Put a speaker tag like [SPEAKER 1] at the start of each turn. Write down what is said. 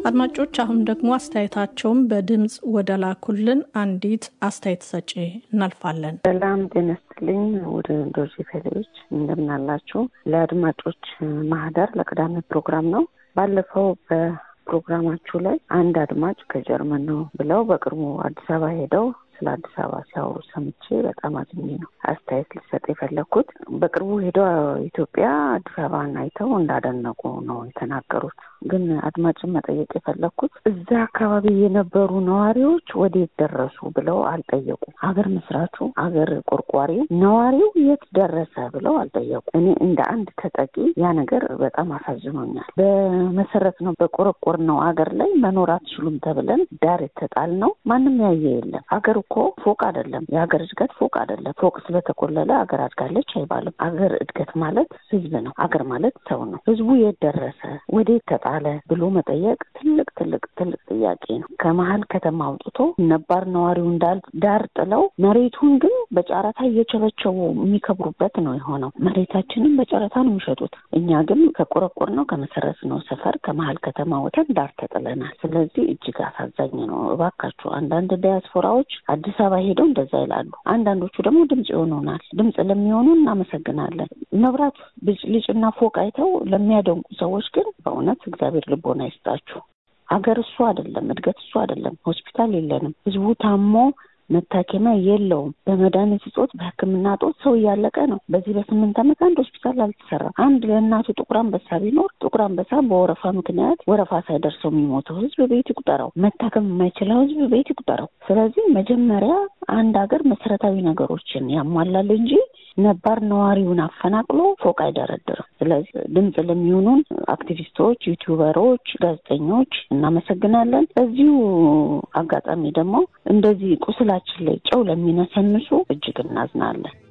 [SPEAKER 1] አድማጮች አሁን ደግሞ አስተያየታቸውን በድምፅ ወደ ላኩልን አንዲት አስተያየት ሰጪ እናልፋለን።
[SPEAKER 2] ሰላም ጤና ይስጥልኝ። ወደ ዶርዜ ፌሌዎች እንደምናላችሁ። ለአድማጮች ማህደር ለቅዳሜ ፕሮግራም ነው። ባለፈው በፕሮግራማችሁ ላይ አንድ አድማጭ ከጀርመን ነው ብለው በቅርቡ አዲስ አበባ ሄደው ስለ አዲስ አበባ ሲያወሩ ሰምቼ በጣም አዝኜ ነው አስተያየት ሊሰጥ የፈለግኩት። በቅርቡ ሄደው ኢትዮጵያ አዲስ አበባን አይተው እንዳደነቁ ነው የተናገሩት። ግን አድማጭን መጠየቅ የፈለግኩት እዛ አካባቢ የነበሩ ነዋሪዎች ወዴት ደረሱ ብለው አልጠየቁ። ሀገር መስራቱ ሀገር ቆርቋሪው ነዋሪው የት ደረሰ ብለው አልጠየቁ። እኔ እንደ አንድ ተጠቂ ያ ነገር በጣም አሳዝኖኛል። በመሰረት ነው በቆረቆር ነው ሀገር ላይ መኖር አትችሉም ተብለን ዳር የተጣል ነው። ማንም ያየ የለም። ሀገር እኮ ፎቅ አይደለም። የሀገር እድገት ፎቅ አይደለም። ፎቅ ስለተቆለለ ሀገር አድጋለች አይባልም። ሀገር እድገት ማለት ህዝብ ነው። ሀገር ማለት ሰው ነው። ህዝቡ የት ደረሰ ወዴት ተጣለ ብሎ መጠየቅ ትልቅ ትልቅ ትልቅ ጥያቄ ነው። ከመሀል ከተማ አውጥቶ ነባር ነዋሪውን ዳር ጥለው መሬቱን ግን በጨረታ እየቸበቸቡ የሚከብሩበት ነው የሆነው። መሬታችንን በጨረታ ነው የሚሸጡት። እኛ ግን ከቆረቆር ነው ከመሰረት ነው ሰፈር ከመሀል ከተማ ወተን ዳር ተጥለናል። ስለዚህ እጅግ አሳዛኝ ነው። እባካችሁ አንዳንድ ዲያስፖራዎች አዲስ አበባ ሄደው እንደዛ ይላሉ። አንዳንዶቹ ደግሞ ድምፅ ይሆኑናል። ድምፅ ለሚሆኑ እናመሰግናለን። መብራት ብልጭልጭና ፎቅ አይተው ለሚያደንቁ ሰዎች ግን በእውነት እግዚአብሔር ልቦና ይስጣችሁ። ሀገር እሱ አይደለም፣ እድገት እሱ አይደለም። ሆስፒታል የለንም። ህዝቡ ታሞ መታከሚያ የለውም። በመድኃኒት እጦት፣ በሕክምና እጦት ሰው እያለቀ ነው። በዚህ በስምንት ዓመት አንድ ሆስፒታል አልተሰራም። አንድ ለእናቱ ጥቁር አንበሳ ቢኖር ጥቁር አንበሳ በወረፋ ምክንያት ወረፋ ሳይደርሰው የሚሞተው ህዝብ ቤት ይቁጠረው፣ መታከም የማይችለው ህዝብ ቤት ይቁጠረው። ስለዚህ መጀመሪያ አንድ ሀገር መሰረታዊ ነገሮችን ያሟላል እንጂ ነባር ነዋሪውን አፈናቅሎ ፎቅ አይደረድርም። ስለዚህ ድምፅ ለሚሆኑን አክቲቪስቶች፣ ዩቲዩበሮች፣ ጋዜጠኞች እናመሰግናለን። በዚሁ አጋጣሚ ደግሞ እንደዚህ ቁስላችን ላይ ጨው ለሚነሰንሱ እጅግ እናዝናለን።